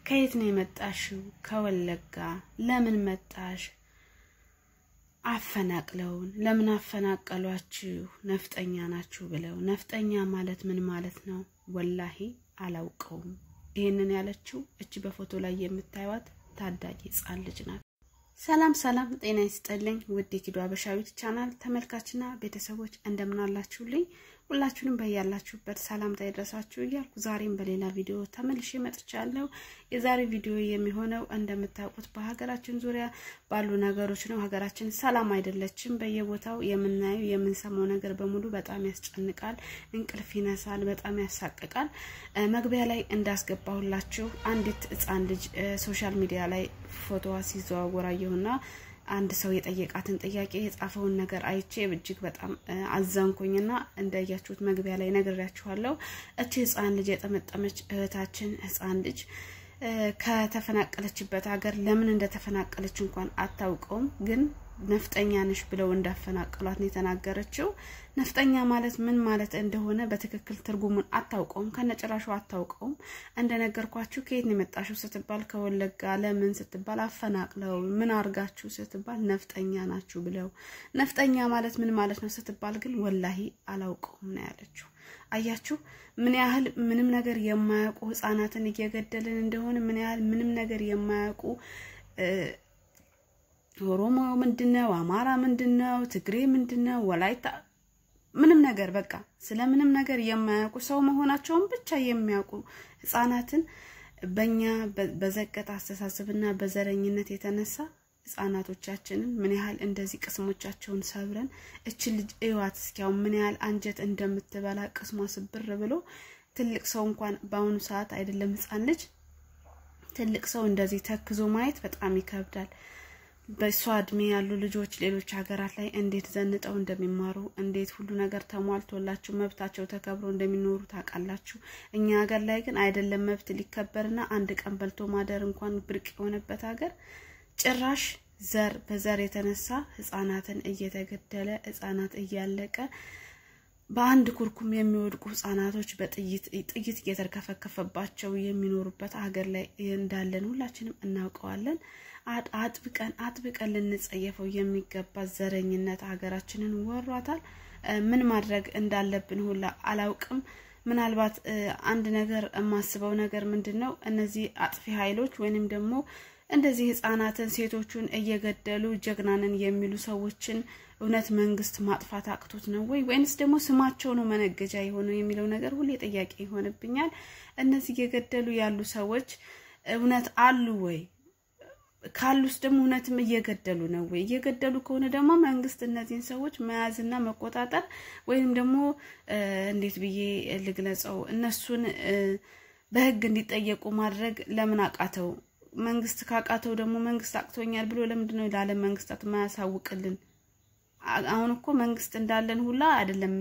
ከየት ነው የመጣሽው? ከወለጋ። ለምን መጣሽ? አፈናቅለውን። ለምን አፈናቀሏችሁ? ነፍጠኛ ናችሁ ብለው። ነፍጠኛ ማለት ምን ማለት ነው? ወላሂ አላውቀውም። ይህንን ያለችው እች በፎቶ ላይ የምታዩት ታዳጊ ህጻን ልጅ ናት። ሰላም ሰላም፣ ጤና ይስጥልኝ ውድ የኪዱ አበሻዊት ቻናል ተመልካችና ቤተሰቦች እንደምን አላችሁልኝ? ሁላችሁንም በያላችሁበት ሰላምታ ይድረሳችሁ እያልኩ ዛሬም በሌላ ቪዲዮ ተመልሼ መጥቻለሁ። የዛሬ ቪዲዮ የሚሆነው እንደምታውቁት በሀገራችን ዙሪያ ባሉ ነገሮች ነው። ሀገራችን ሰላም አይደለችም። በየቦታው የምናየው የምንሰማው ነገር በሙሉ በጣም ያስጨንቃል፣ እንቅልፍ ይነሳል፣ በጣም ያሳቅቃል። መግቢያ ላይ እንዳስገባሁላችሁ አንዲት ህጻን ልጅ ሶሻል ሚዲያ ላይ ፎቶዋ ሲዘዋወር አየሁና አንድ ሰው የጠየቃትን ጥያቄ የጻፈውን ነገር አይቼ እጅግ በጣም አዘንኩኝና እንዳያችሁት መግቢያ ላይ ነግሬያችኋለሁ። እቺ ህፃን ልጅ የጠመጠመች እህታችን ህፃን ልጅ ከተፈናቀለችበት ሀገር ለምን እንደተፈናቀለች እንኳን አታውቀውም ግን ነፍጠኛ ነሽ ብለው እንዳፈናቀሏት ነው የተናገረችው። ነፍጠኛ ማለት ምን ማለት እንደሆነ በትክክል ትርጉሙን አታውቀውም፣ ከነጭራሹ አታውቀውም። እንደነገርኳችሁ ከየት ነው የመጣችሁ ስትባል ከወለጋ፣ ለምን ስትባል አፈናቅለው፣ ምን አርጋችሁ ስትባል ነፍጠኛ ናችሁ ብለው። ነፍጠኛ ማለት ምን ማለት ነው ስትባል ግን ወላሂ አላውቀውም ነው ያለችው። አያችሁ ምን ያህል ምንም ነገር የማያውቁ ህጻናትን እየገደልን እንደሆነ ምን ያህል ምንም ነገር የማያውቁ ኦሮሞ ምንድነው? አማራ ምንድነው? ትግሬ ምንድነው? ወላይታ ምንም ነገር በቃ ስለ ምንም ነገር የማያውቁ ሰው መሆናቸውን ብቻ የሚያውቁ ህጻናትን በእኛ በዘቀጠ አስተሳሰብና በዘረኝነት የተነሳ ህጻናቶቻችንን ምን ያህል እንደዚህ ቅስሞቻቸውን ሰብረን እችን ልጅ እዋት እስኪያው ምን ያህል አንጀት እንደምትበላ ቅስሟ ስብር ብሎ ትልቅ ሰው እንኳን በአሁኑ ሰዓት አይደለም ህጻን ልጅ ትልቅ ሰው እንደዚህ ተክዞ ማየት በጣም ይከብዳል። በእሷ እድሜ ያሉ ልጆች ሌሎች ሀገራት ላይ እንዴት ዘንጠው እንደሚማሩ እንዴት ሁሉ ነገር ተሟልቶላቸው መብታቸው ተከብሮ እንደሚኖሩ ታውቃላችሁ። እኛ ሀገር ላይ ግን አይደለም መብት ሊከበርና አንድ ቀን በልቶ ማደር እንኳን ብርቅ የሆነበት ሀገር ጭራሽ ዘር በዘር የተነሳ ህጻናትን እየተገደለ ህጻናት እያለቀ በአንድ ኩርኩም የሚወድቁ ህጻናቶች በጥይት ጥይት እየተርከፈከፈባቸው የሚኖሩበት ሀገር ላይ እንዳለን ሁላችንም እናውቀዋለን። አጥብቀን አጥብቀን ልንጸየፈው የሚገባ ዘረኝነት ሀገራችንን ወሯታል። ምን ማድረግ እንዳለብን ሁላ አላውቅም። ምናልባት አንድ ነገር የማስበው ነገር ምንድን ነው እነዚህ አጥፊ ኃይሎች ወይንም ደግሞ እንደዚህ ህጻናትን ሴቶቹን እየገደሉ ጀግናንን የሚሉ ሰዎችን እውነት መንግስት ማጥፋት አቅቶት ነው ወይ ወይንስ ደግሞ ስማቸው ነው መነገጃ የሆነው የሚለው ነገር ሁሌ ጥያቄ ይሆንብኛል። እነዚህ እየገደሉ ያሉ ሰዎች እውነት አሉ ወይ? ካሉስ ደግሞ እውነትም እየገደሉ ነው ወይ? እየገደሉ ከሆነ ደግሞ መንግስት እነዚህን ሰዎች መያዝና መቆጣጠር ወይም ደግሞ እንዴት ብዬ ልግለጸው እነሱን በህግ እንዲጠየቁ ማድረግ ለምን አቃተው? መንግስት ካቃተው ደግሞ መንግስት አቅቶኛል ብሎ ለምንድን ነው ለዓለም መንግስታት ማያሳውቅልን? አሁን እኮ መንግስት እንዳለን ሁላ አይደለም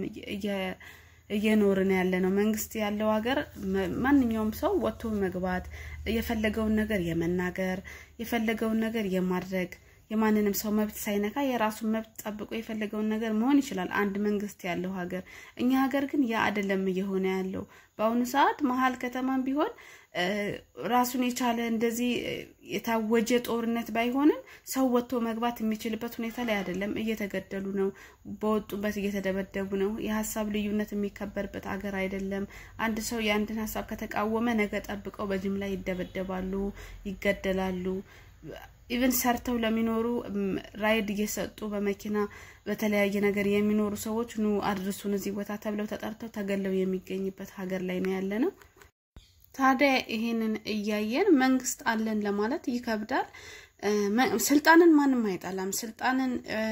እየኖርን ያለ ነው። መንግስት ያለው ሀገር ማንኛውም ሰው ወጥቶ መግባት የፈለገውን ነገር የመናገር የፈለገውን ነገር የማድረግ የማንንም ሰው መብት ሳይነካ የራሱን መብት ጠብቆ የፈለገውን ነገር መሆን ይችላል፣ አንድ መንግስት ያለው ሀገር። እኛ ሀገር ግን ያ አይደለም እየሆነ ያለው። በአሁኑ ሰዓት መሀል ከተማም ቢሆን ራሱን የቻለ እንደዚህ የታወጀ ጦርነት ባይሆንም ሰው ወጥቶ መግባት የሚችልበት ሁኔታ ላይ አይደለም። እየተገደሉ ነው፣ በወጡበት እየተደበደቡ ነው። የሀሳብ ልዩነት የሚከበርበት ሀገር አይደለም። አንድ ሰው የአንድን ሀሳብ ከተቃወመ ነገ ጠብቀው በጅምላ ይደበደባሉ፣ ይገደላሉ። ኢቨን ሰርተው ለሚኖሩ ራይድ እየሰጡ በመኪና በተለያየ ነገር የሚኖሩ ሰዎች ኑ አድርሱን እዚህ ቦታ ተብለው ተጠርተው ተገለው የሚገኝበት ሀገር ላይ ነው ያለ ነው። ታዲያ ይሄንን እያየን መንግስት አለን ለማለት ይከብዳል። ስልጣንን ማንም አይጠላም። ስልጣንን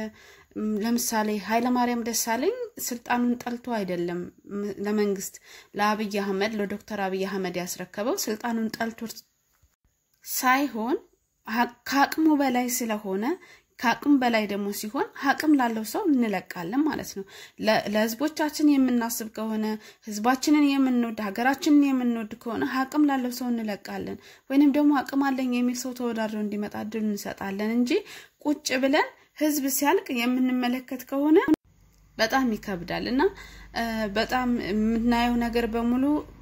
ለምሳሌ ኃይለማርያም ደሳለኝ ስልጣኑን ጠልቶ አይደለም ለመንግስት ለአብይ አህመድ ለዶክተር አብይ አህመድ ያስረከበው ስልጣኑን ጠልቶ ሳይሆን ከአቅሙ በላይ ስለሆነ ከአቅም በላይ ደግሞ ሲሆን አቅም ላለው ሰው እንለቃለን ማለት ነው። ለህዝቦቻችን የምናስብ ከሆነ ህዝባችንን የምንወድ ሀገራችንን የምንወድ ከሆነ አቅም ላለው ሰው እንለቃለን፣ ወይንም ደግሞ አቅም አለኝ የሚል ሰው ተወዳድሮ እንዲመጣ እድል እንሰጣለን እንጂ ቁጭ ብለን ህዝብ ሲያልቅ የምንመለከት ከሆነ በጣም ይከብዳል እና በጣም የምናየው ነገር በሙሉ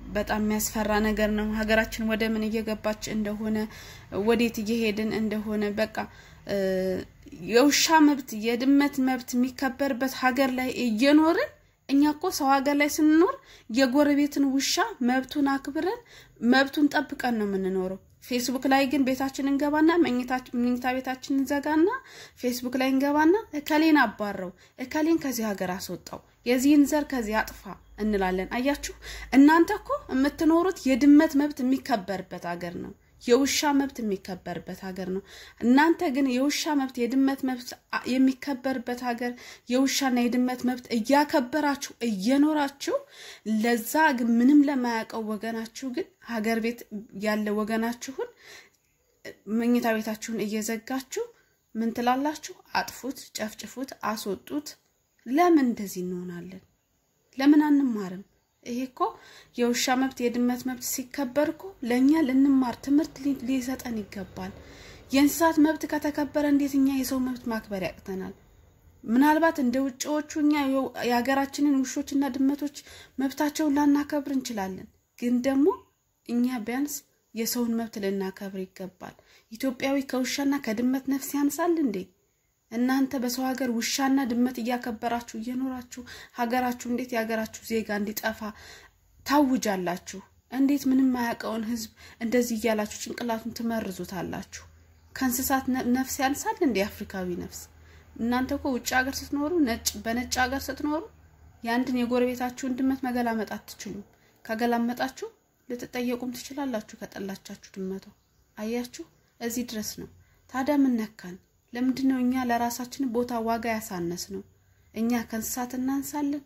በጣም የሚያስፈራ ነገር ነው። ሀገራችን ወደ ምን እየገባች እንደሆነ ወዴት እየሄድን እንደሆነ በቃ የውሻ መብት የድመት መብት የሚከበርበት ሀገር ላይ እየኖርን እኛ እኮ ሰው ሀገር ላይ ስንኖር የጎረቤትን ውሻ መብቱን አክብረን መብቱን ጠብቀን ነው የምንኖረው። ፌስቡክ ላይ ግን ቤታችን እንገባና መኝታ ቤታችን እንዘጋና ፌስቡክ ላይ እንገባና እከሌን አባረው፣ እከሌን ከዚህ ሀገር አስወጣው፣ የዚህን ዘር ከዚህ አጥፋ እንላለን። አያችሁ፣ እናንተ እኮ የምትኖሩት የድመት መብት የሚከበርበት ሀገር ነው። የውሻ መብት የሚከበርበት ሀገር ነው። እናንተ ግን የውሻ መብት የድመት መብት የሚከበርበት ሀገር የውሻና የድመት መብት እያከበራችሁ እየኖራችሁ ለዛ ግን ምንም ለማያውቀው ወገናችሁ ግን ሀገር ቤት ያለ ወገናችሁን መኝታ ቤታችሁን እየዘጋችሁ ምን ትላላችሁ? አጥፉት፣ ጨፍጭፉት፣ አስወጡት። ለምን እንደዚህ እንሆናለን? ለምን አንማርም? ይሄ እኮ የውሻ መብት የድመት መብት ሲከበር እኮ ለእኛ ልንማር ትምህርት ሊሰጠን ይገባል። የእንስሳት መብት ከተከበረ እንዴት እኛ የሰው መብት ማክበር ያቅተናል? ምናልባት እንደ ውጭዎቹ እኛ የሀገራችንን ውሾችና ድመቶች መብታቸውን ላናከብር እንችላለን። ግን ደግሞ እኛ ቢያንስ የሰውን መብት ልናከብር ይገባል። ኢትዮጵያዊ ከውሻና ከድመት ነፍስ ያንሳል እንዴ? እናንተ በሰው ሀገር ውሻና ድመት እያከበራችሁ እየኖራችሁ ሀገራችሁ እንዴት የሀገራችሁ ዜጋ እንዲጠፋ ታውጃላችሁ? እንዴት ምንም ማያውቀውን ሕዝብ እንደዚህ እያላችሁ ጭንቅላቱን ትመርዙታላችሁ? ከእንስሳት ነፍስ ያንሳል እንዴ የአፍሪካዊ ነፍስ? እናንተ እኮ ውጭ ሀገር ስትኖሩ ነጭ በነጭ ሀገር ስትኖሩ የአንድን የጎረቤታችሁን ድመት መገላመጥ አትችሉም። ከገላመጣችሁ ልትጠየቁም ትችላላችሁ ከጠላቻችሁ ድመቷ። አያችሁ፣ እዚህ ድረስ ነው። ታዲያ ምን ነካን? ለምንድን ነው እኛ ለራሳችን ቦታ ዋጋ ያሳነስ ነው? እኛ ከእንስሳት እናንሳለን?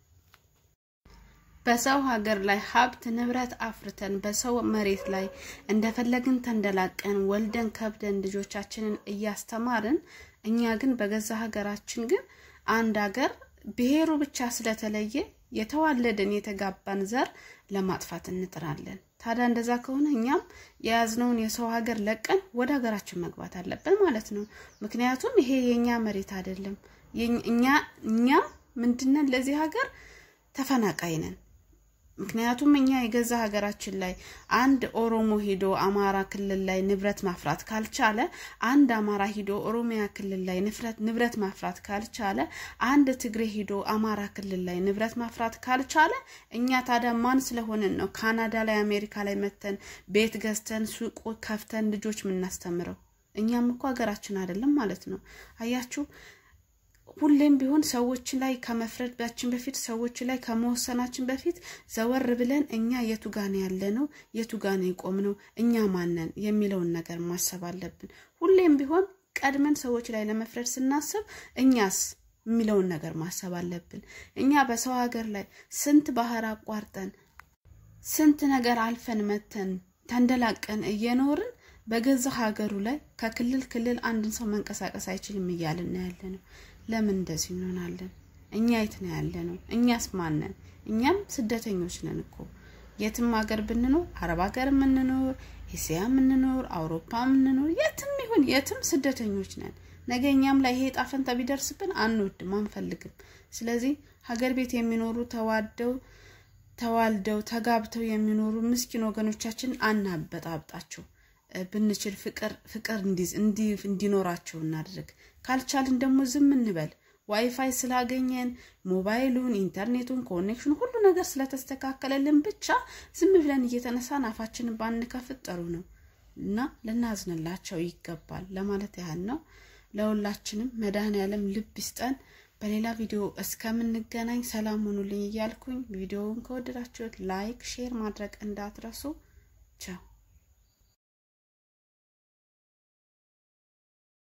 በሰው ሀገር ላይ ሀብት ንብረት አፍርተን በሰው መሬት ላይ እንደፈለግን ተንደላቀን ወልደን ከብደን ልጆቻችንን እያስተማርን እኛ ግን በገዛ ሀገራችን ግን አንድ ሀገር ብሔሩ ብቻ ስለተለየ የተዋለደን የተጋባን ዘር ለማጥፋት እንጥራለን። ታዲያ እንደዛ ከሆነ እኛም የያዝነውን የሰው ሀገር ለቀን ወደ ሀገራችን መግባት አለብን ማለት ነው። ምክንያቱም ይሄ የእኛ መሬት አይደለም። እኛ እኛ ምንድነን? ለዚህ ሀገር ተፈናቃይ ነን። ምክንያቱም እኛ የገዛ ሀገራችን ላይ አንድ ኦሮሞ ሂዶ አማራ ክልል ላይ ንብረት ማፍራት ካልቻለ፣ አንድ አማራ ሂዶ ኦሮሚያ ክልል ላይ ንብረት ማፍራት ካልቻለ፣ አንድ ትግሬ ሂዶ አማራ ክልል ላይ ንብረት ማፍራት ካልቻለ፣ እኛ ታዲያ ማን ስለሆንን ነው ካናዳ ላይ አሜሪካ ላይ መተን ቤት ገዝተን ሱቅ ከፍተን ልጆች የምናስተምረው? እኛም እኮ ሀገራችን አይደለም ማለት ነው። አያችሁ ሁሌም ቢሆን ሰዎች ላይ ከመፍረዳችን በፊት ሰዎች ላይ ከመወሰናችን በፊት ዘወር ብለን እኛ የቱ ጋን ያለ ነው የቱ ጋን የቆም ነው እኛ ማነን የሚለውን ነገር ማሰብ አለብን። ሁሌም ቢሆን ቀድመን ሰዎች ላይ ለመፍረድ ስናስብ እኛስ የሚለውን ነገር ማሰብ አለብን። እኛ በሰው ሀገር ላይ ስንት ባህር አቋርጠን ስንት ነገር አልፈን መተን ተንደላቀን እየኖርን በገዛ ሀገሩ ላይ ከክልል ክልል አንድን ሰው መንቀሳቀስ አይችልም እያልን ያለ ነው። ለምን እንደዚህ እንሆናለን? እኛ የት ነው ያለ ነው? እኛስ ማነን? እኛም ስደተኞች ነን እኮ የትም ሀገር ብንኖር አረብ ሀገር የምንኖር ኤስያ የምንኖር አውሮፓ የምንኖር የትም ይሁን የትም ስደተኞች ነን። ነገ እኛም ላይ ይሄ ዕጣ ፈንታ ቢደርስብን አንወድም፣ አንፈልግም። ስለዚህ ሀገር ቤት የሚኖሩ ተዋደው ተዋልደው ተጋብተው የሚኖሩ ምስኪን ወገኖቻችን አናበጣብጣቸው። ብንችል ፍቅር ፍቅር እንዲኖራቸው እናድርግ። ካልቻልን ደግሞ ዝም እንበል። ዋይፋይ ስላገኘን ሞባይሉን፣ ኢንተርኔቱን፣ ኮኔክሽን ሁሉ ነገር ስለተስተካከለልን ብቻ ዝም ብለን እየተነሳን አፋችንን ባንከፍት ጥሩ ነው እና ልናዝንላቸው ይገባል ለማለት ያህል ነው። ለሁላችንም መድኃኔዓለም ልብ ይስጠን። በሌላ ቪዲዮ እስከምንገናኝ ሰላም ሆኑልኝ እያልኩኝ ቪዲዮውን ከወደዳችሁት ላይክ፣ ሼር ማድረግ እንዳትረሱ። ቻው